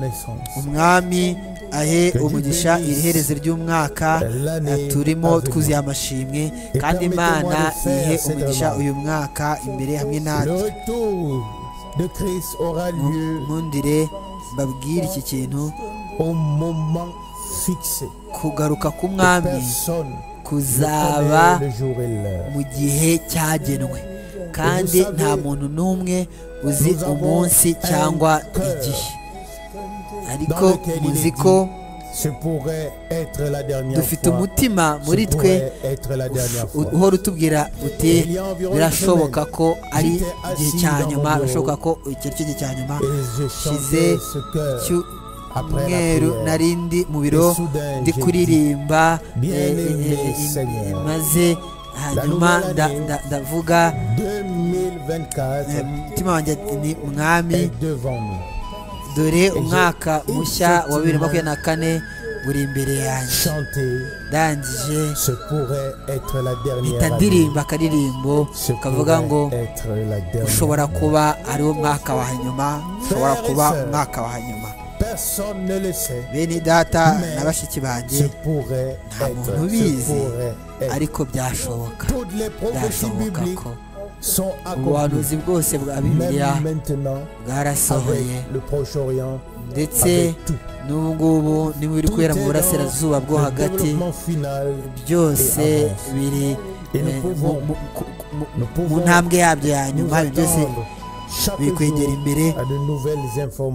connaissance. umwami ahe umugisha iri hereze ry'umwaka eh, turimo twuzuye amashimwe kandi imana ihe umugisha uyu mwaka imbere hamwe Le natwe retour de Christ aura lieu nkundire mbabwire iki kintu au moment fixé. kugaruka k'umwami Personne kuzaba ne connaît le jour et l'heure. mu gihe cyagenwe kandi nta muntu n'umwe uzi umunsi cyangwa igihe ariko muzi ko Ce pourrait être la dernière dufite fois. umutima Ce muri twe pourrait être la dernière fois. uhora utubwira uti birashoboka ko ari igihe cya nyuma birashoboka ko iki ari cyo gihe cya nyuma Et j'ai shize chanté ce cœur. cyumweru narindi mu biro ndi kuririmba eh, eh, eh, eh, maze hanyuma nda- nda- ndavuga 2024 eh, umutima wanjye ati, ni mwami est devant nous. dore umwaka mushya wa bibiri na makumyabiri na kane uri imbere yanjye Chanter, ndangije ce pourrait être la mpita dernière année. ndirimba akaririmbo Ce kavuga ngo pourrait être la dernière. ushobora kuba ari wo mwaka wa nyuma ushobora kuba umwaka wa nyuma Personne ne le sait. bene data na bashiki banjye Ce pourrait nta être, muntu ce ubizi pourrait être. ariko byashoboka Toutes les prophéties byashoboka bibliques ko sont accomplies. ubuhanuzi bwose bwa bibiliya Même maintenant, avec bwarasohoye le Proche-Orient, ndetse avec tout. n'ubu ngubu ni biri Tout kubera est mu dans burasirazuba bwo le hagati développement final. byose biri Et nous eh, pouvons- mu- mu- mu- Nous mu pouvons ntambwe yabyo ya nous nyuma ibintu byose attendre chaque biri kwegera jour imbere à de nouvelles informations.